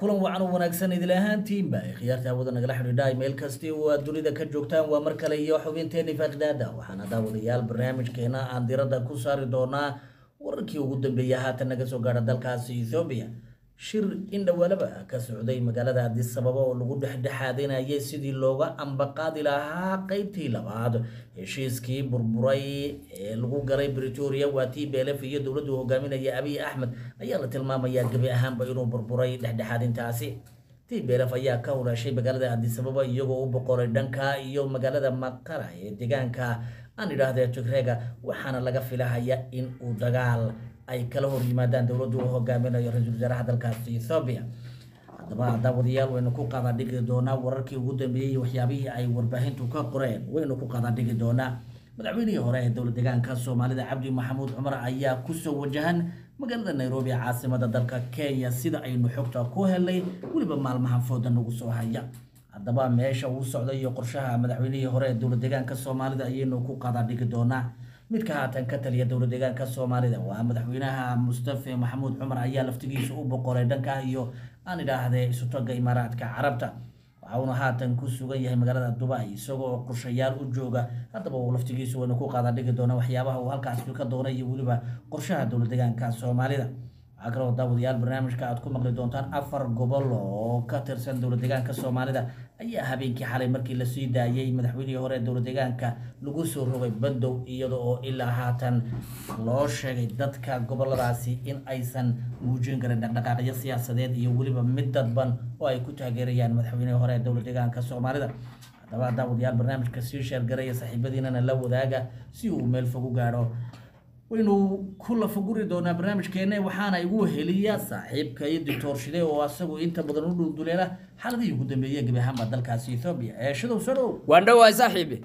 kulan wacan oo wanaagsan idil ahaantiinba ay khiyaarta hawada nagala xidhiidha meel kasti oo aad dunida ka joogtaan waa mar kale iyo xubinteeni faaqdaada waxaana daawadayaal barnaamijkeena aan diradda ku saari doonaa wararkii ugu dambeeyay haatan naga soo gaadha dalkaasi ethoobiya shir indhawaalaba ka socday magaalada addis ababa oo lagu dhexdhexaadinayay sidii looga ambaqaadi lahaa qeybtii labaad heshiiskii burburay ee lagu galay bretoria waa t b lf iyo dowladdu hogaaminaya abiy axmed ayaa la tilmaamayaa gebi ahaanba inuu burburay dhexdhexaadintaasi t b lf ayaa ka hulaashay magaalada addis ababa iyagoo u boqoray dhanka iyo magaalada maqara ee deegaanka aan idhaahdee tigreega waxaana laga filahaya in uu dagaal ay kala hor yimaadaan dowladdu uu hogaaminayo ra-iisul wasaaraha dalkaasi ethoobiya haddaba daawadayaal waynu ku qaada dhigi doonaa wararkii ugu dambeeyey waxyaabihii ay warbaahintu ka qoreen waynu ku qaada dhigi doonaa madaxweynihii hore ee dowlad deegaanka soomaalida cabdi maxamuud cumar ayaa kusoo wajahan magaalada nairobi caasimada dalka kenya sida aynu xogta ku helnay weliba maalmaha fooda nagu soo haya haddaba meesha uu socday iyo qorshaha madaxweynihii hore ee dowlad deegaanka soomaalida ayaynu ku qaada dhigi doonaa midka haatan ka taliya dowlad deegaanka soomaalida waa madaxweynaha mustafe maxamuud cumar ayaa laftigiisa u boqoray dhanka iyo aan idhaahdee isutaga imaaraadka carabta waxa uuna haatan ku sugan yahay magaalada dubai isagoo qorshayaal u jooga haddaba uu laftigiisu waynu ku qaada dhigi doona waxyaabaha uu halkaas ka doonay iyo weliba qorshaha dowlad deegaanka soomaalida waxaa kaloo daawadayaal barnaamijka aad ku maqli doontaan afar gobol oo ka tirsan dowlad deegaanka soomaalida ayaa habeenkii xalay markii lasii daayay madaxweynihii hore ee dowlad deegaanka lagu soo rogay bandow iyada oo ilaa haatan loo sheegay dadka goboladaasi in aysan muujin karin dhaqdhaqaaqyo siyaasadeed iyo weliba mid dadban oo ay ku taageerayaan madaxweynihii hore ee dowlad deegaanka soomaalida haddaba daawadayaal barnaamijka sii sheergaraya saaxiibadiinana la wadaaga si uu meel fog u gaadho waynu ku lafaguri doonaa barnaamijkeena waxaana igu heliya saaxiibka iyo doctor shide oo asagu inta badan u dhulduleela xaaladihii ugu dambeeyey gebi ahaanba dalkaasi ethoobia ee shidow soo dhow waan dhowahay saaxiibi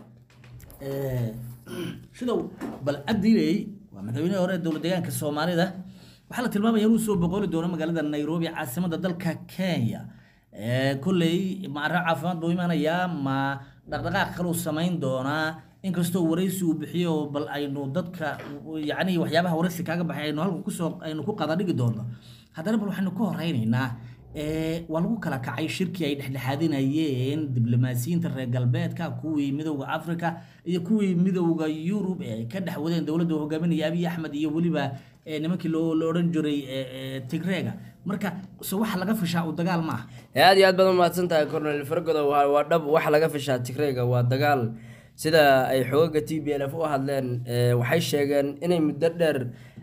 shidow bal abdiley waa madaxweynihii hore ee dowlad deegaanka soomaalida waxaa la tilmaamaya inuu soo boqoli doono magaalada nairobi caasimada dalka kenya kolley ma arrin caafimaad buu imanayaa ma dhaqdhaqaaq kaluu samayn doonaa inkastoo waraysi uu bixiyo bal aynu dadka yacni waxyaabaha waraysi kaaga baxay aynu halkan kusoo aynu ku qada dhigi doono haddana bal waxaynu ka horeynaynaa waa lagu kala kacay shirkii ay dhexdhexaadinayeen diblomaasiyiinta reer galbeedka kuwii midowda africa iyo kuwii midowda yurub ee ay ka dhex wadeen dowladda hogaaminaya abiy axmed iyo weliba nimankii loo la odhan jiray tigreega marka se waxa laga fishaa uu dagaal ma ah aad iyo aad baad umahadsan tahay cornel fargodo waa dhab waxa laga fishaa tigreega waa dagaal sida ay xoogaga t b l f u hadleen waxay sheegeen inay muddo dheer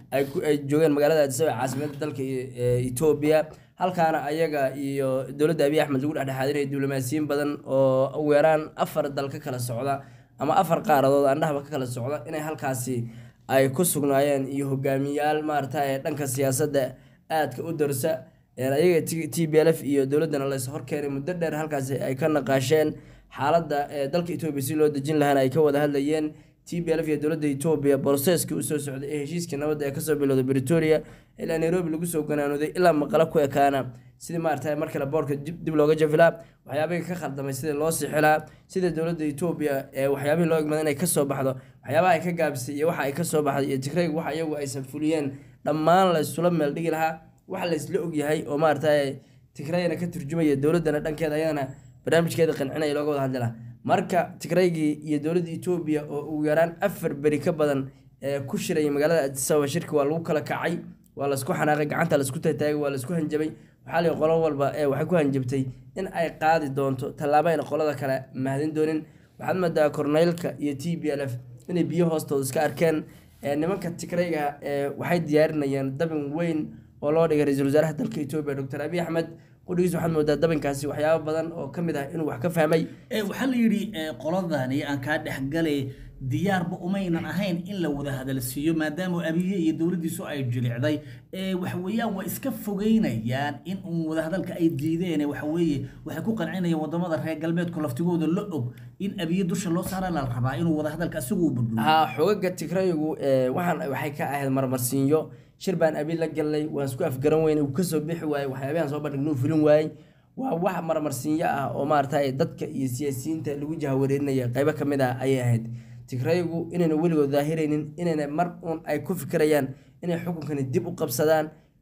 ay joogeen magaalada addisaba caasimada dalka etoobiya halkaana ayaga iyo dowladda abiy axmed lagu dhexdhexaadinaya diblomaasiyiin badan oo ugu yaraan afar dal ka kala socda ama afar qaaradood andhahaba ka kala socda inay halkaasi ay ku sugnaayeen iyo hogaamiyaal maarata dhanka siyaasadda aadka u darsa ayaga t b l f iyo dowladdana lays horkeenay muddo dheer halkaasi ay ka naqaasheen xaaladda dalka etoobiya si loo dejin lahaana ay ka wada hadlayeen t b lf iyo dowladda etoobiya boroseskii usoo socday ee heshiiskii nabadda ee kasoo bilowday bretoria ilaa nairobi lagu soo ganaanuday ilaa maqalo ku ekaana sidii maarata mar kale boorka dib looga jafilaa waxyaabihii ka khaldamay sidii loo sixilaa sida dowladda etoobiya ee waxyaabihii loo egmada inay kasoo baxdo waxyaabaha ay ka gaabisay iyo waxa ay kasoo baxday iyo tigrayg waxa iyagu aysan fuliyeen dhammaan la isula meel dhigi lahaa waxa la isla ogyahay oo maarata tigrayna ka turjumaya dowladdana dhankeeda ayadana barnaamijkeeda qancinaya looga wada hadli lahaa marka tigraygii iyo dowladda etoobiya oo ugu yaraan afar beri ka badan ee ku shiraya magaalada addisababa shirki waa lagu kala kacay waa laisku xanaaqay gacanta laisku tataagay waa laisku hanjabay waxaa lii qolo walba ee waxay ku hanjabtay in ay qaadi doonto tallaabo ayna qolada kale mahadin doonin waxaad moodaa korneylka iyo t b l f inay biyo hoostooda iska arkeen nimanka tigrayga waxay diyaarinayeen dabin weyn oo loo dhigay ra-iisul wasaaraha dalka etoobiya doctor abiy axmed qudhigiis waxaad moodaa dabinkaasi waxyaabo badan oo ka mid ah inuu wax ka fahmay waxaa la yidhi qoladani aan kaa dhexgalay diyaarba umaynan ahayn in la wada hadalsiiyo maadaama abiye iyo dowladdiisu ay jilicday waxweeyaan waa iska fogeynayaan in uun wadahadalka ay diideen waxaweeye waxay ku qancinayaan wadamada reer galbeedku laftigooda la og in abiye dusha loo saara la rabaa inuu wadahadalka isagu u burburiyo ha xogaga tigrayigu waxaan waxay ka ahayd marmarsiinyo shir baan abi la galnay waan isku afgaran weyne uu kasoo bixi waayey waxyaabahan soo bandhignuu fulin waayey waa wax marmarsiinyo ah oo maarata dadka iyo siyaasiyiinta lagu jahawareerinaya qeybo ka mid ah ayay ahayd tigraygu inayna weligood daahiraynin inayna mar uun ay ku fikirayaan inay xukunkani dib u qabsadaan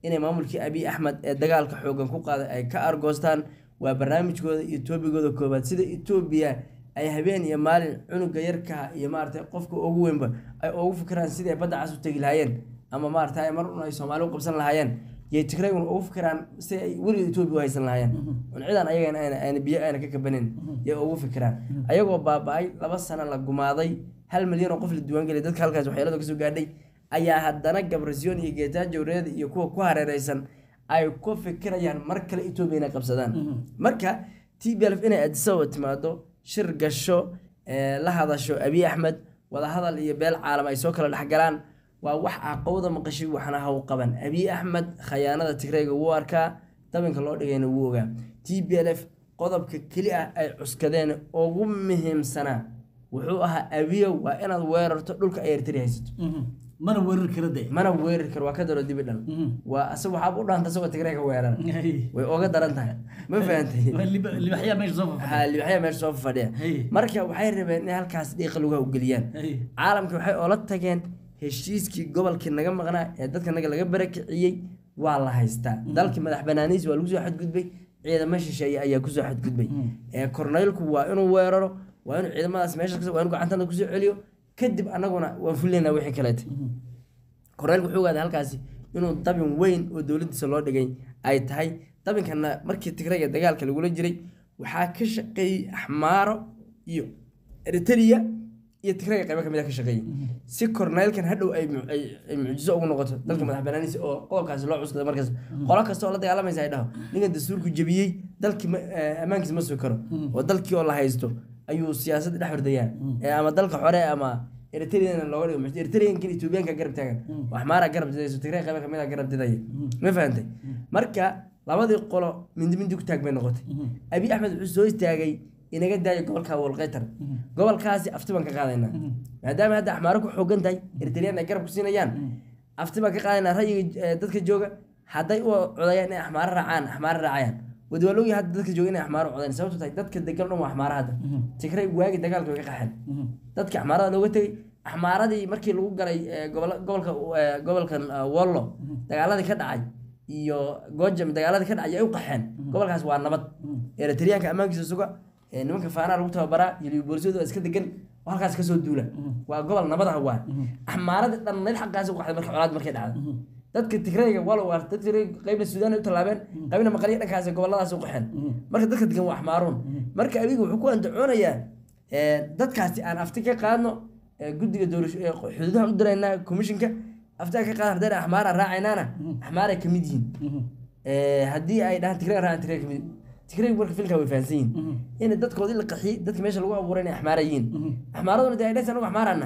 inay maamulkii abiy axmed ee dagaalka xoogan ku qaaday ay ka argoostaan waa barnaamijkooda iyo toobigooda koobaad sida etoobiya ay habeen iyo maalin cunuga yarka iyo maaragtay qofka ugu weynba ay ugu fikiraan sidii ay badda cas u tegi lahaayeen ama maaragtay mar un ay soomaali u qabsan lahaayeen yay tigrayguna ugu fikiraan si ay weliga etoobiya u haysan lahaayeen un cidan ayagana ayna ayna biyo ayna ka kabanin yay ugu fikiraan ayagoo baaba-ay laba sano la gumaaday hal milyan oo qof la diiwaangeliyay dadka halkaas waxyeelada kasoo gaadhay ayaa haddana gabrasiyoon iyo geetaajo reed iyo kuwa ku hareereysan ay ku fikirayaan mar kale etoobiya inay qabsadaan marka t b lf inay adisababa timaado shir gasho ee, la hadasho abiy axmed wadahadal iyo beel caalam ay soo kala dhexgalaan waa wax caqabada maqashay waxna haw qaban abiy axmed khayaanada tigrayga wuu arkaa dabinka loo dhigayna wuu ogaa t b l f qodobka keli ah ay cuskadeen ugu muhiimsanaa wuxuu ahaa abiyow waa inaad weerarto dhulka ay ertari haysato mana weerar kala de mana weerari karo waa ka daro dibi dhal waa asag waxaaba u dhaanta asagoo tigrayga weerara way oga daran tahay ma fahantay libaxyaa meesha soo fafadhiya haa libaxyaa meesha soo fadhiya Hey. marka waxay rabeen inay halkaas dhiiqa lugaha u geliyaan Hey. caalamka waxay oola tageen heshiiskii gobolkii naga maqnaa ee dadka naga laga barakiciyey waa la haystaa dalkii madax banaaniis waa lagu soo xadgudbay ciidamo shisheeye ayaa kusoo xadgudbay ee korneylku waa inuu weeraro waa inuu ciidamadaas meesha waa inuu gacantana kusoo celiyo kadib annaguna waan fulinaa wixii kaleete korneylku wuxuu ogaaday halkaasi inuu dabin weyn oo dowladiisa loo dhigay ay tahay dabinkana markii tigrayga dagaalka lagula jiray waxaa ka shaqeeyey axmaaro iyo eritrea iyo tigrayga qaybo kamid a ka shaqeeyey si korneylkan hadhow ay mu- ay ay mucjiso ugu noqoto dalka madax banaaniisa oo qodobkaasi loo cuskaday markaas qolo kasta oo la dagaalamaysa ay dhaho ninkan dastuurku jebiyey dalkii ma- eh, ammaankiisa ma sugi karo oo dalkii oo la haysto ayuu siyaasadda dhex hordayaa ee ama dalka xore ama eritrean looga dhigo muxuu- eritreankan etoobiyaanka garab taagan oo axmaara garab didayso tigray qaybo kamid a garab didaya ma fahantay marka labadii qolo mindi mindi ku taag bay noqotay abiy axmed wuxuu soo istaagay inaga daayo gobolka walqaytar gobolkaasi afti baan ka qaadaynaa maadaama hadda axmaaro ku xoogan tahay eritrean ay garab ku siinayaan afti baan ka qaadaynaa rayiga eh, dadka jooga hadday u codayaan inay axmaaro raacaan axmaaro raacayaan wadi waa loogi hadda dadka jooga inay axmaaro codayn sababto tahay dadka degan dhan waa axmaaro hadda tigray waagi dagaalka way ka qaxeen dadki axmaarada looga tegey axmaaradii markii lagu galay eh, gobol- gobolka eh, gobolkan eh, wollo dagaaladii ka dhacay iyo gojam dagaaladii ka dhacay ay u qaxeen gobolkaas waa nabad eritreanka ammaankiisa suga ee nimanka faanaa lagu tababaraa iyo boolisiyadu waa iska degan oo halkaas kasoo duula waa gobol nabad ah waa axmaaradii dhannayd xaggaas u qaxday marka colaad markay dhacday dadka tigrayga walo waa dadka tigrayga qaybna suudaan ay u tallaabeen qaybna maqalyo dhankaas goboladaas u qaxeen marka dadka degan waa axmaaruun marka abiga wuxuu ku andacoonayaa ee, dadkaasi aan afti ka qaadno ee, guddiga doorasho ee xuduudaha u diraynaa commissionka afti aan ka qaadan haddayna axmaara raacaynaana axmaaray ka mid yihiin Ee, haddii ay dhahaan tigray raacaan tigray ka mid tigray marka filka way fahansan yihiin in dadkoodii la qaxiyey dadka meesha lagu abuuray inay axmaara yihiin axmaaraduna dee ay dhahaysa anagu axmaarana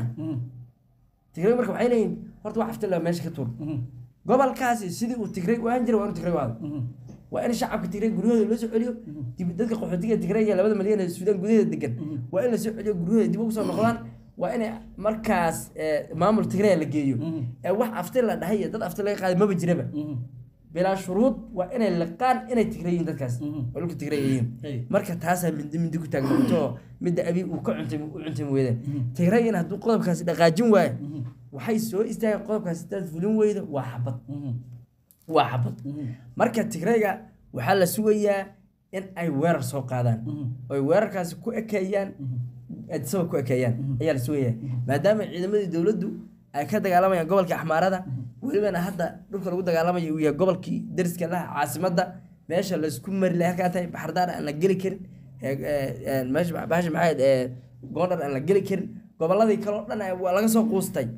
tigray marka waxay leeyihin horta wax afti la meesha ka tuur gobolkaasi sidii uu tigray u ahaan jiray waa inuu tigray u aado waa in shacabka tigray guryahooda loo soo celiyo dib dadka qaxootiga tigray iyo labada malyan ee suudaan gudaheeda degan waa in la soo celiyo guryahooda dib ugu soo noqdaan waa in markaas eh, maamul tigray la geeyo ee wax afti la dhahay iyo dad afti laga qaaday maba jiraba bilaa shuruud waa inay liqaan inay tigray yihiin dadkaas oo dhulka tigray ay Hey. yihiin marka taasaa mindi mindi ku taagnoqoto midda abi uu ka cuntay u cuntay weyda tigrayina hadduu qodobkaasi dhaqaajin waayo waxay soo istaageen qodobkaasi hadaad fulin weydo waa xabad waa xabad marka tigrayga waxaa la sugayaa in ay weerar soo qaadaan oo ay weerarkaasi ku ekeeyaan adisaba ku ekeeyaan ayaa la sugayaa maadaama ciidamadii dowladdu ay ka dagaalamayaan gobolka axmaarada welibana hadda dhulka lagu dagaalamayo uu yahay gobolkii dariska laha caasimadda meesha laysku mari lahay halkaa tahay baxardaar aan la geli karin ee- ee- ee, meesha bahasha maxayd ee goondhar aan la geli karin gobolladii kale oo dhan ay- waa laga soo quustay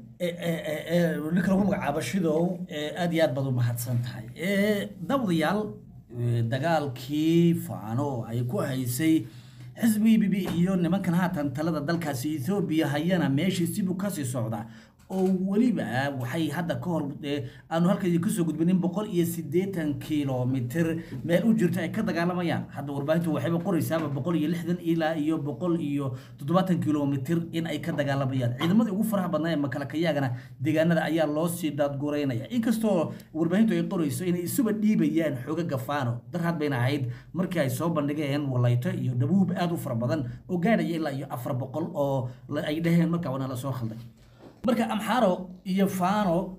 ninka lagu magacaabo shidow ee, aad iyo aad baad u mahadsan tahay Ee, dawdayaal ee, dagaalkii faano ay ku haysay xisbi b b iyo nimankan haatan talada dalkaasi ethoobiya hayana meeshii sibuu kasii socda oo weliba waxay hadda ka hor ee, aanu halkaydi kasoo gudbinin boqol iyo siddeetan kilomitir meel u jirto ay ka dagaalamayaan hadda warbaahintu waxayba qoraysaaba boqol iyo lixdan ilaa iyo boqol iyo toddobaatan kilomitir in ay ka dagaalamayaan ciidamadii ugu faraha badnaa ee makalakayaagana deegaanada ayaa loo sii daadgureynaya inkastoo warbaahintu ay qorayso inay isuba dhiibayaan xoogaga faano darhad bayna ahayd markii ay soo bandhigeen walayto iyo dhabuub aad u fara badan oo gaadhaya ilaa iyo afar boqol oo la- ay dhaheen markaa waana la soo khalday marka amxaaro iyo faano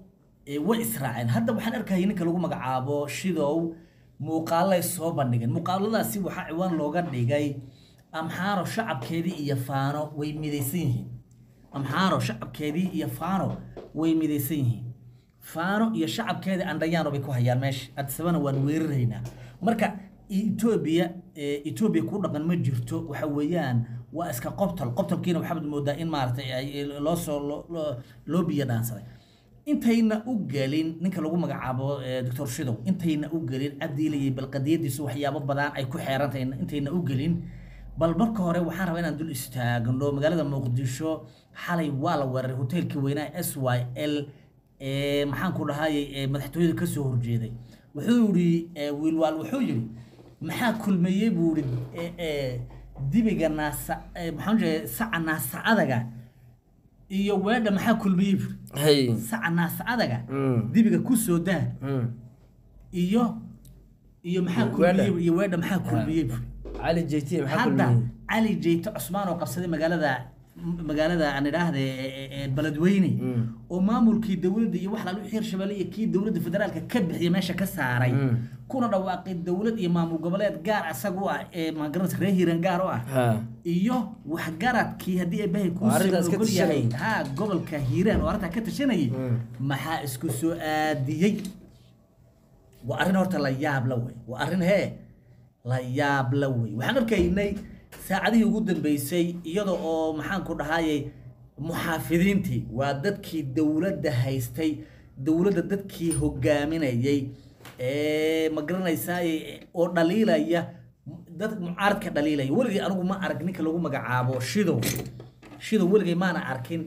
ee way israaceen hadda waxaan arkayay ninka lagu magacaabo shidow muuqaalay soo bandhigeen muuqaaladaasi waxaa ciwaan looga dhigay amxaaro shacabkeedii iyo faano way midaysan yihiin amxaaro shacabkeedii iyo faano way midaysan yihiin faano iyo shacabkeedii andhayaano bay ku hayaan meesha adisabana waan weeraraynaa marka etoobiya etoobiya ku dhaqan ma jirto waxa weeyaan waa iska qobtol qobtolkiina waxaad moodaa in maaragtay ay loo soo loo- loo- loo biyo dhaansaday intayna u gelin ninka lagu magacaabo eh, doctor shidow intayna u gelin cabdiilayay bal qadiyadiisu waxyaabo badan ay ku xeerantahay intayna u gelin bal marka hore waxaan rabaa inaan dul istaagno magaalada muqdisho xalay waa la weeraray hoteelkii weynaa s y l ee maxaan ku dhahayay ee madaxtooyada ka soo horjeeday wuxuu yidhi eh, wiilwaal wuxuu yidhi maxaa kulmeeyey buu yidhi eh, eh, dibiga naasa eh, maxaan jeedaa saca naasa adaga iyo weedha maxaa kulmeeyey buu yidhi hay saca naasa adaga Mm. dibiga ku soo daa Mm. iyo iyo maxaa Weedha. kulmiyey iyo weedha maxaa kulmiyey buu cali jt maxaa hadda kulmiyey cali jeyte cusmaan oo qabsaday magaalada magaalada aan idhaahde beledweyne Mm. oo maamulkii dowladda iyo wax lalu hirshabelle iyo kii dowladda federaalka ka bixiya meesha ka saaray Mm. kuna dhawaaqay dowlad iyo maamul goboleed gaar asaga u ah ee magaranaysa reer hiiraan gaar u ah ha iyo waxgaradkii haddii eebahay Oo arrintaas ka ogol yahay tashanayay. ha gobolka hiiraan oo arrintaa ka tashanayay Mm. maxaa isku soo aadiyey waa arrin horta la yaab la wey waa arrin hee la yaab la wey waxaan arkaynay saacadihii ugu dambeysay iyada oo maxaan ku dhahayay muxaafidiintii waa dadkii dowladda haystay dowladda dadkii hogaaminayay ee ma garanaysaa oo dhaliilaya dad mucaaradka dhaliilaya weligay anigu ma arag ninka lagu magacaabo shidow shidow weligay maana arkin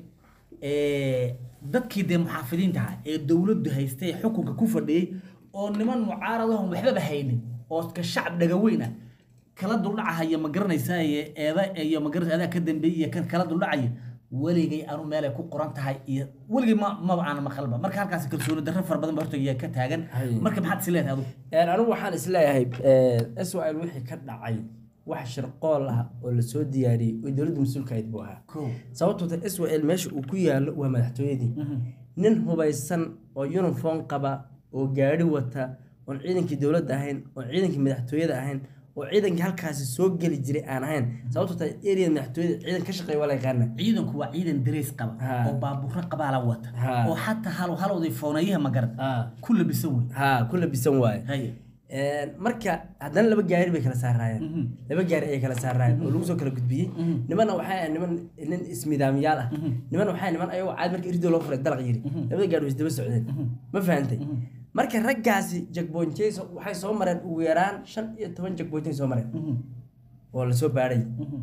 ee, dadkii dee muxaafidiinta ahaa ee dowladdu haystay ee xukunka ku fadhiyey oo niman mucaaradahon waxbaba haynin oo ka shacab dhagaweyn ah kala duldhacahaya ma garanaysaa iyo eeda iyo ma garanaysa adaa ka dambeeyay iyo kan kala duldhacaya weligay anu meelay ku qoran tahay iyo weligay ma maba aan maqalba marka halkaas kalsooni darro fara badan ba horta iyaa ka taagan Hay. marka maxaad is leedahay adigu Een, anigu waxaan isleeyahay swl wixii ka dhacay wax shirqool ah oo lasoo diyaariyey oo dowladda mas-uulka ahayd buu ahaa kow sababtoo ta swl meesha uu ku yaalo waa madaxtooyadii nin hubaysan oo uniform qaba oo gaari wata oon ciidankii dowladda ahayn oon ciidankii madaxtooyada ahayn oo ciidankii halkaasi soo geli jiray aan ahayn sababtoo ta area madaxtooyada ciidan ka shaqeeya waa la yaqaana ciidanku waa ciidan dareys qaba Ha. oo baabuurro qabaala wata Ha. oo xataa hal halowday fooneeyaha magarad Ah, ku labisan wey ha ku labisan waaye haye Een, marka haddana laba gaari bay kala saaraayeen Mhm. laba gaari ayay kala saaraayeen oo lagu soo kala gudbiyey Mhm. nimanna waxay ahayd niman nin ismidaamiyaal ah niman waxay ahayd niman ayagoo caad marka irdoo loo furay dalaq yiri labada gaari way isdaba socdeen ma fahantay marka raggaasi jagboonjey waxay soo mareen ugu yaraan shan iyo toban jagboonjey soo mareen oo lasoo baadhay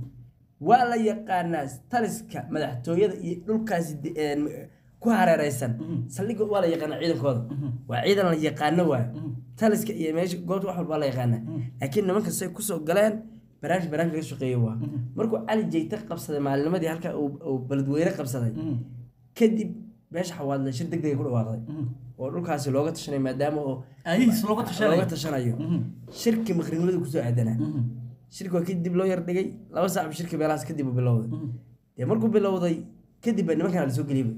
waa la yaqaanaa taliska madaxtooyada iyo dhulkaasi de- een, ku hareereysan saldhigga waa la yaqaanaa ciidankooda waa ciidan la yaqaano waay taliska iyo meesha goobta wax walba waa la yaqaanaa laakiin nimanka say kusoo galeen barnaamij barnaamij laga shaqeeyo waa markuu cali jeyte qabsaday maalinimadii halka uu uu beledweyne qabsaday kadib meesha xawaadle shir deg dega ku dhawaaqday oo dhulkaasi looga tashanay maadaama oo ayihiis looga tashanayo looga tashanayo shirki maqrinimadii kusoo aadanaa shirki waa kadib loo yar dhigay laba saac bu shirki meelahaas kadib uu bilowday dee markuu bilowday kadib baa nimankan la soo geliyba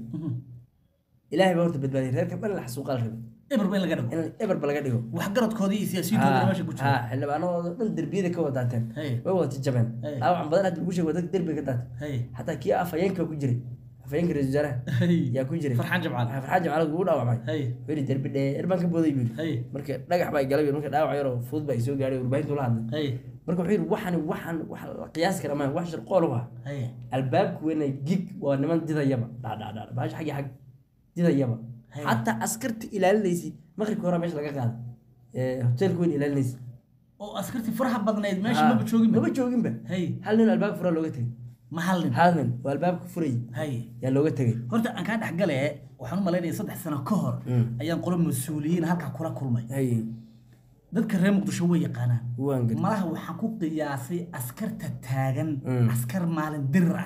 ilaahay baa horta badbaadiyay reerka dhan la xasuuqaal rabay eber ba in laga dhigo in eberba laga dhigo waxgaradkoodii iyo siyaasiyiintoodana meesha ku jira ha xildhibaanadooda dhan derbiyada ka wada daateen Hey. way wada jajabeen Hey. dhaawacan badan hadda lagu sheegay waa dadka derbiga ka daatay haye xataa kii afhayeenka ku jiray afhayeenka ra-iisul wasaaraha haye yaa ku jiray farxaan jabcaal farxaan jimcaale ugu dhaawacmay haye weli derbi dheer baan ka booday buu yidhi haye marka dhagax baa galay marka dhaawac yaroo fudud baa soo gaadhay warbaahintu la hadlay haye marka wuxuu yidhi waxan waxan wax la qiyaasi kara maaha wax shirqool u ah haye albaabku weyna gig waa niman didayaba dhadhadhadh baasha xaggi xag didayaba Hey. xataa askarta ilaalinaysi maqribka hore meesha laga qaaday ee hoteelka weyn ilaalinaysi oo askartii faraha badnayd meesha Ha, maba joogin maba jooginba haye hal nin albaabka furaa looga tegay ma hal nin hal nin oo albaabka furayay haye yaa looga tegay horta aan kaa dhexgale waxaan u malaynaya saddex sano ka hor Mm. ayaan qolo mas-uuliyiin halkaa kula kulmay hay dadka reer muqdisho way yaqaanaan waan gad malaha waxaan ku qiyaasay askarta taagan Mm. askar maalin dirir ah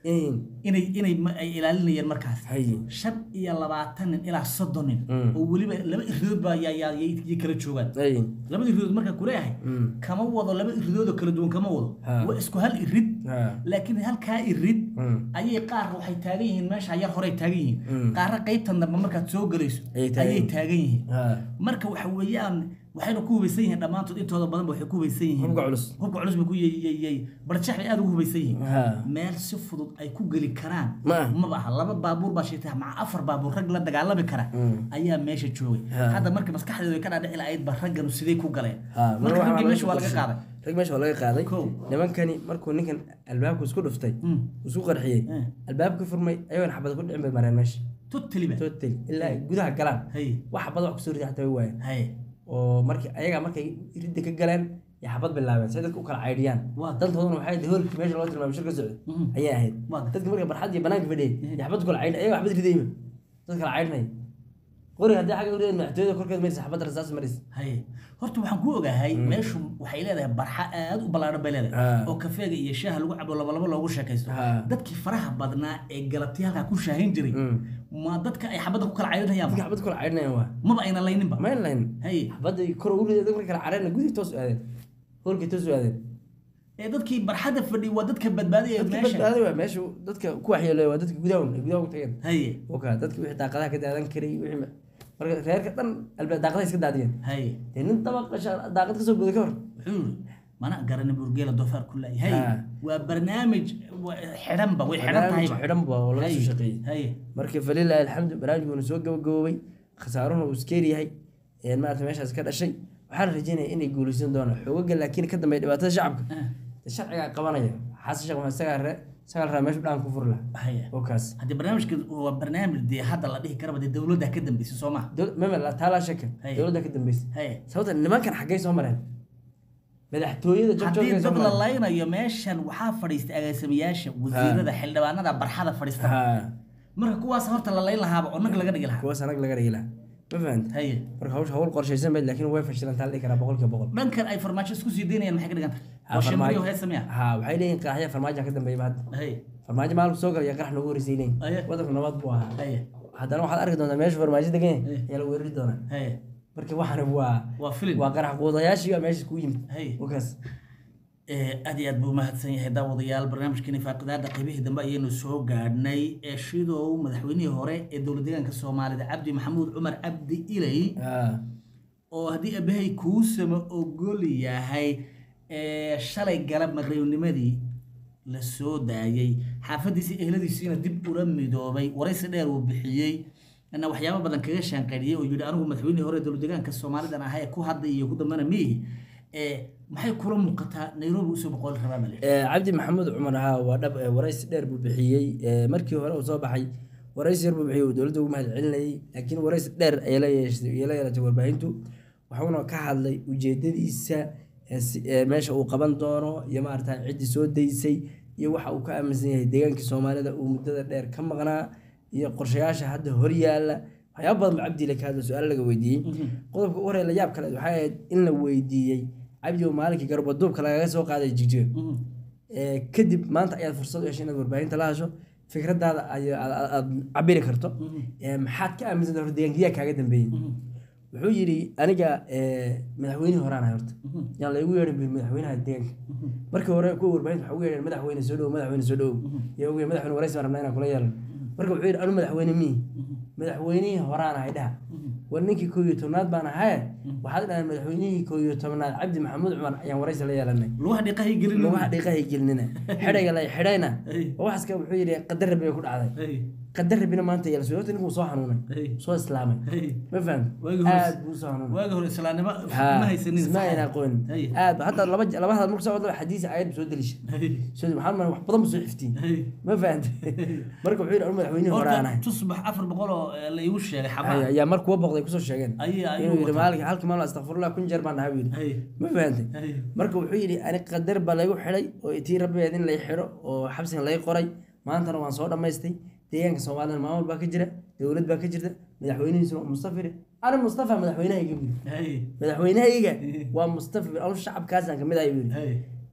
in inay inay ma- ay ilaalinayeen markaas haye shan iyo labaatan nin ilaa soddon nin Mm. oo weliba laba iridood baa yaa- yaa- yay yay kala joogaan haye labada iridood markaa kuleeyahay Mm. kama wado laba iridood oo kala duwan kama wado Ha. waa isku hal irid ha laakiin halkaa irid Mm. ayay qaar waxay taagan yihiin meesha yar horey taagan yihiin Mm. qaarna qaybtan dambe markaad soo gelayso Ayay taagan ayay yihiin. taagan yihiin ha marka waxa weeyaan waxayna ku hubaysan yihiin dhammaantood intooda badan waxay ku hubaysan yihiin hubka culus hubka culus bay ku yyyy barjax bay aad ugu hubaysan yihiin ha meel si fudud ay ku geli karaan Ma ah. maba aha laba baabuur baa shita maca afar baabuur rag la dagaalami kara Mm. ayaa meesha joogay Ha. hadda marka maskaxdeedu ay ka dhaadhici lahayd ba ragganu sidee ku galeen ha marka waxaa raggii meesha waa laga laga qaaday rag meesha waa laga qaaday Kow. nimankani markuu ninkan albaabku isku dhuftay Mm. isku qarxiyey Eh. albaabka furmay ayagoon xabad ku dhicin bay mareen meesha totally ba total ilaa ay gudaha galaan hay wax xabad wax kusoo rida xataa way waayeen hay oo markii ayagaa markay ridda ka galeen iyo xabad bilaabeen si ay dadka u kala caydhiyaan Waa. dantooduna waxay ahayd hoolkii meesha loo tilmaamay shir ka socday Mhm. ayay ahayd Waa. dadka marka barxad iyo banaanka fadhiyay iyo xabad ku kala caydhin ayagaa xabad ridayba dad kala caydhinaya qoriga haddii xagga uridan madaxtooyada korkeed marisa xabad rasaas maris hay horta waxaan ku ogahay meeshu waxay leedahay barxa aad u ballaaran bay leedahay Ah. oo kafeega iyo shaaha lagu cabo labalabo loogu sheekaysto Ah. dadkii faraha badnaa ee galabtii halkaa ku shaahin jiray Mm. ma dadka ay xabadda ku kala caydinayaan dadka xabad ku kala caydhinayaan waa maba ayna layninba ma layn hay xabadda kor ugu riday dadka kala caydhina gudihii toos u aadeen hoolkii toos u aadeen ee dadkii barxadda fadhiya waa dadka badbaadaya dadka meesha badbaaday waa meesha dadka ku waxyeelay waa dadka gudaha un- ay gudaha ugu tageen haye oka dadka wixii daaqadaha ka daadan karay wixii ma- marka reerka dhan albaab daaqadaha iska daadiyeen haye dee nin dabaq sha- daaqad kasoo booday ka hor wuxuu yiri mana garani burgeela doofaar ku laay hay Ah. waa barnaamij wa- xidhanba way xidhan tahay barnaamij xidhan ba oo laga soo shaqeeyey haye marka falilaahi alxamdu barnaamijkuuna soo gabagaboobay khasaaruhuna uu iskeer yahay een maarata meeshaas ka dhashay waxaa la rajeynaya inay guulaysan doonaan xoogaga laakiin ka dambeeya dhibaatada shacabka Ah, dee sharcigaa qabanaya xasan sheekh maxamed isagaa ree isagaa la rabaa meeshu dhaan ku furi laha haye oo kaas haddii barnaamijka waa barnaamij dee hadda la dhihi karaba dee dowladda ka dambeysay soo maha Dow- mama la- taa laa shaka Hey. dowladda ka dambeysay haye sababta nimankan xaggay soo mareen madaxtooyada haddii jogjoogay soo dad la mareen laynayo meeshan waxaa fadhiistay agaasimayaasha wasiirada xildhibaanada barxada fadhiista ha marka kuwaas horta la layn lahaaba oo nag laga dhigi lahaa kuwaas anag laga dhigi laha ma fahanta haye marka hawsha hawl qorshaysan bayd laakiin way fashilantaa la dhihi karaa boqolkiiba boqol dhankan ay farmaajo isku sii daynayaan maxay ka dhigan tahay Ha, oo shambariyo farmaajo- heesamiya ha waxay leeyihin qaaxya farmaajo ka dambeeyba hadda haye farmaajo maalku soo galaya qarax noogu horeysay leeyihin Aye. wadanku nabad buu ahaa haye haddana waxaad arki doontaa meesha farmaajo degan Aye. ayaa la weerari doonaa haye marka waxana waa waa filim waa qarax quudayaashii baa meesha ku yimid haye wakaas Eh, aad iyo aad buu mahadsan yahay daawadayaal barnaamijkeeni faaqidaada qaybihii dambe ayaynu soo gaadhnay ee shidow madaxweynihii hore ee dowlad deegaanka soomaalida cabdi maxamuud cumar cabdi ilay ha oo haddii abahay kuusama ogol yahay ee shalay galab maqribnimadii la soo daayay xaafadiisii ehladiisiina dib ula midoobay waraysi dheer uu bixiyey na waxyaabo badan kaga shaanqaydhiyey oo yidhi anigu madaxweynihii hore ee dowlad deegaanka soomaalidan ahaa ee ku hadlay iyo ku dambana miihi ee maxay kula muuqataa nairobi usoo boqoli rabaa bale Eh, cabdi maxamuud cumar ahaa waa dhab eh, waraysi dheer buu bixiyey Eh, markii hore uu soo baxay waraysi yar buu bixiyey uu dowladda ugu mahad celinayay laakiin waraysi dheer ayay la yeeshay- ayay la yeelatay warbaahintu wuxuuna ka hadlay ujeedadiisa eh, si- eh, meesha uu qaban doono iyo maarata ciddii soo daysay iyo waxa uu ka aaminsan yahay deegaankii soomaalida uu muddada dheer ka maqnaa iyo qorshayaasha hadda horyaala waxyaaba badan buu cabdi ka hadla su-aalo laga weydiiyey qodobka u horey la yaab kale waxay ahayd in la weydiiyey cabdi oo maalinkii garbaduubka lagaga soo qaaday jigjiga Ee, kadib maanta ayaad fursad u heshay inaad warbaahinta la hasho fikradaada ay- aad aad- aad cabiri karto Ee, maxaad ka aaminsan tahay horta deegaankiyaa kaaga dambeeyey wuxuu yidhi aniga ee, madaxweynihii horaan ahay horta yaan laygu yeedhin bu madaxweynaha deegaanka markii hore kuwa warbaahinta waxaa ugu yeedheen madaxweyne soo dhow madaxweyne soo dhow yaa ugu yeedhin madaxweyne waraysi baan rabnaa inaan kula yeelno marka wuxuu yidhi anu madaxweyne mii madaxweynihii horaan ahay dhaha war ninkii koo iyo tobnaad baan ahaye waxaad dhahaan madaxweynihii koo iyo tobnaad cabdi maxamuud cumar ayaan waraysi la yeelanay lugaha dhiiqahay gelin lugaha dhiiqahay gelinina xidhayga la xidhayna Ay. waxaas ka wuxuu yidhi qadar rabbi bay ku dhacday qadar rabbina maanta yeela soo horta ninkuu soo xanuunay Ay. soo islaamay ma faham Waagii hore- aad buu soo xanuunay waagi hore islaamnimo Ha, ma haysanin isma ayna aqoonin Ay. aad ba hataa laba laba hadal markuu soo wado xadiis ayad soo delisha soo maxaa ma wax badan buu soo xiftiin ma fahantay marka wuxuu yidhi anu madaxweynihii hore aan ahay horta tusbax afar boqol oo eh, la iigu sheegay Ay, xabaa ayaa mar kuwa boqday kusoo sheegeen Ay, ay, inuu yidhi wataa. maalinka halkii maalin astaqfirullah kun jeer baan dhahay buu yidhi Ay. ma fahantay Ay. marka wuxuu yidhi ani qadar baa laygu xidhay oo tii rabbigeed in lay xidho oo xabsigan lay qoray maantana waan soo dhammaystay deegaanka soomaalida maamul baa ka jira dowlad baa ka jirta madaxweynihiisuna waa mustafir ani mustafa madaxweynahayga buu yidhi Ay. madaxweynahayga waa mustafir anu shacabkaasaan kamid ahay buu yidhi Ay.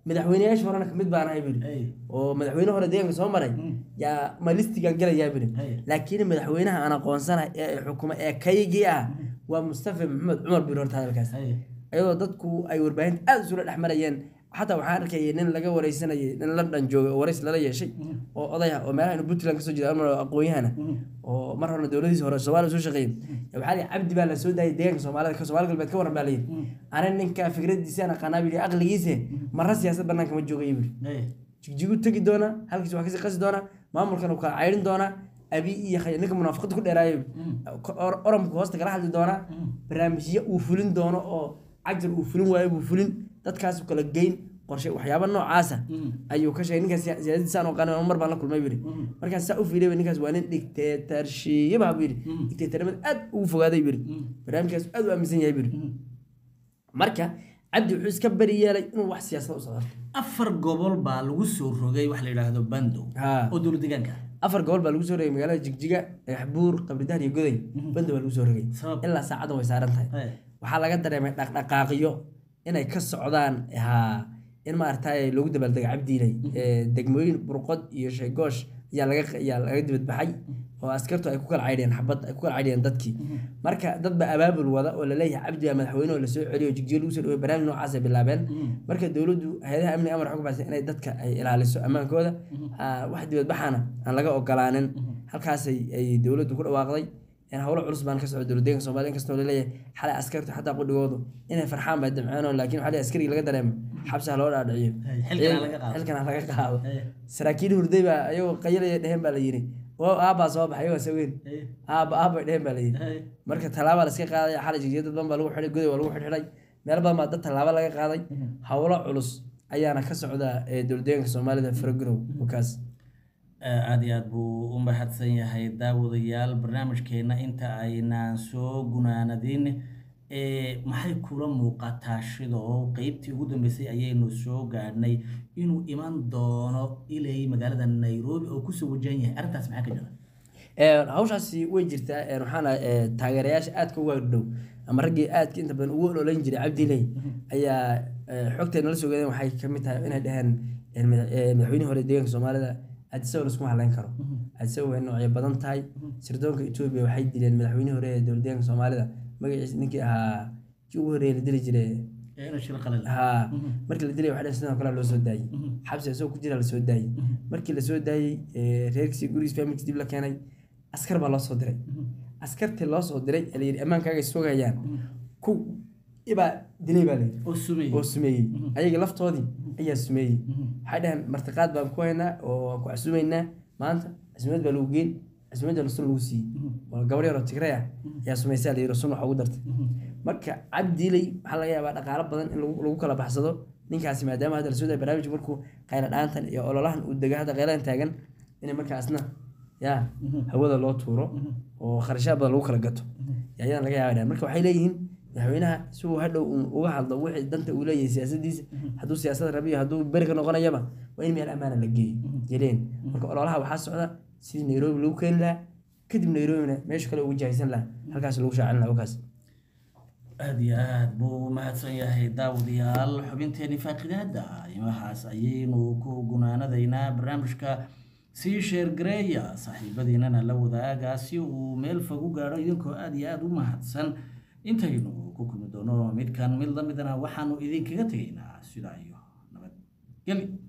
madaxweyneyaasha horena kamid baan ahay biri Hey. oo madaxweyne hore deegaanka soo maray yaa ma listigan gelayaa biri Hey. laakiin madaxweynaha aan aqoonsanahay ee xukuma ee kaygii ah waa mustafa maxamed cumar biri horta hadalkaas Hey. iyadoo dadku ay warbaahinta aada isula dhex marayeen xataa waxaan arkayay nin laga wareysanayay nin london joogay oo warays lala yeeshay oo oday ah oo meelaha inu puntland kasoo jeeda ama aqoon-yahana oo mar horena dowladiisi hore soomaaliya soo shaqeeyay waxaa lihi cabdi baa la soo daayay deegaanka soomaalida ka soomaali galbeed ka waran baa layidhi ana ninka fikradiisa aan aqaanaa bili aqligiise marra siyaasad banaanka ma joogay bili Hey. jigjigu tegi doona halkiis waa kasii qasi doona maamulkan uu kala cayrin doona abi iyo khay ninka munaafaqada ku dheeraayo Or- oramku hoosta kala hadli doona barnaamijyo uu fulin doono oo cagjar uu fulin waayo buu fulin dadkaas uu kala geyn qorshe waxyaaba noocaasa ayuu ka sheegay ninkaas siya- siyaasadiisa aan aqaanin mar baan la kulmay buu yidhi markaas saa u fiiriyay ninkaas waa nin dictatorship buu yidhi dictatornimada aad ugu fogaaday buu yidhi barnaamijkaas aad u aaminsan yahay buu yidhi marka cabdi wuxuu iska bari yeelay inuu wax siyaasada u socdo afar gobol baa lagu soo rogay wax la yidhaahdo bando Ha. oo dowlad deegaanka ah. afar gobol baa lagu soo rogay magaalada jigjiga dhagaxbuur qabridahan iyo goday banda baa lagu soo rogay Sabab? ilaa saacadan way saaran tahay Hey. waxaa laga dareemay dhaqdhaqaaqyo inay ka socdaan haa in maaragtay lagu dabaaldega cabdiilay ee, degmooyin burqod iyo sheegoosh ayaa laga ayaa laga dibadbaxay oo askartu ay ku kala caydhiyeen xabad ay ku kala caydhiyeen dadkii marka dad baa abaabul wada oo laleeyahay cabdi baa madaxweyne oo lasoo celiyo jigjiga lagu soo dhawey barnaamij noocaas ay bilaabeen marka dowladdu hay-adaha amniga amar xog baxsan inay dadka ay ilaaliso ammaankooda aa, wax dibadbaxana aan laga ogolaanin halkaasay ay dowladdu ku dhawaaqday in howlo culus baan ka socda dowladdeeganka soomaaliya inkastoo laleeyahay xalay askartu xataa qudhigoodu inay farxaan bay damceenoo laakiin waxaa leeyahay askarigii laga dareemo xabsi ha loo dhaadhiciyo Hey, xilkan ha laga qaado. xilkan ha laga qaado Hey. saraakiil hurday baa ayagoo qayalaya dheheen baa la yidhi oo aabbaa soo baxay ayagoo saweyn Hey. aabba aabbay dheheen baa la yidhi Hey. marka tallaabaa la iska qaadaya xalay jigjiga dad badan baa lagu xidhay goday waa lagu xidhxidhay meel badan baa dad tallaabo laga qaaday howlo culus ayaana ka socda ee dowladdeeganka soomaalida faragudow wakaas aada iyo aad buu u mahadsan yahay daawadayaal barnaamijkeena inta aynaan soo gunaanadin ee maxay kula muuqataa shidoo qeybtii ugu dambeysay ayaynu soo gaadhnay inuu iman doono ilay magaalada nairobi oo kusoo wajahan yahay arrintaas maxaa ka jira Ee, hawshaasi way jirtaa ee, waxaana ee, taageerayaasha aadka uga dhow ama raggii aadka inta badan ugu ololeyn jiray cabdiley ayaa ee, xogteena la soo gaadeen waxay ka mid tahay inay dhaheen ee, madax- ee, madaxweynihii hore deegaanka soomaalida aadisawa laskuma haleyn karo aadisawa way noocyo badan tahay sirdoonka etoobiya waxay dileen madaxweynihii hore ee dowlad deegaanka soomaalida magaciisa ninkii ahaa kii ugu horreeyay la dili jiray ee inuu shil qalin haa markii la dilay waxaa sidoo kale loo soo daayey xabsi isagoo ku jira la soo daayey markii la soo daayey ee, reerkiisii gurigiis familkiis dib la keenay askar baa loo soo diray askartii loo soo diray ee la yidhi ammaankaaga sugayaan ku ibaa dilay baa layidhi oo sumay oo sumeeyey ayaga laftoodii ayaa sumeeyey waxay dhaheen martiqaad baan ku haynaa oo waan ku casuumaynaa maanta casuumad baa lagu geyn casuumadda sun lagu siiyey oo gabar yaroo tigray ah ayaa sumaysaa la yidhi sun waxa ugu dartay marka cabdiiley waxaa laga yaabaa dhaqaalo badan in lagu lagu kala baxsado ninkaasi maadaama hadda lasoo daaya barnaamijka markuu qayla dhaantan iyo ololahan uu dega hadda qayladan taagan in markaasna ya hawada loo tuuro oo kharashaad badan lagu kala gato ayaan laga yaaba marka waxay leeyihiin madaxweynaha si uu hadhow uun uga hadlo wixii danta uu leeyahay siyaasadiisa hadduu siyaasad rabiyo hadduu beri ka noqonayaba waa in meel ammaana la geeyo yeleen marka ololaha waxaa socda sidii nairobi lagu keeni lahaa kadib nairobina meesha kale ugu jahaysan lahaa halkaas lagu shaacin lahaa wakaas aada iyo aad buu u mahadsan yahay daawadayaal xubinteeni faaqidaada imahaas ayaynu ku gunaanadaynaa barnaamijka sii sheergareeya saaxiibadiinana la wadaaga si uu meel fog u gaadho idinkoo aada iyo aada u mahadsan intaynu ku kulmi doono midkan mid lamidana waxaanu idinkaga tegaynaa sidaa iyo nabadgeli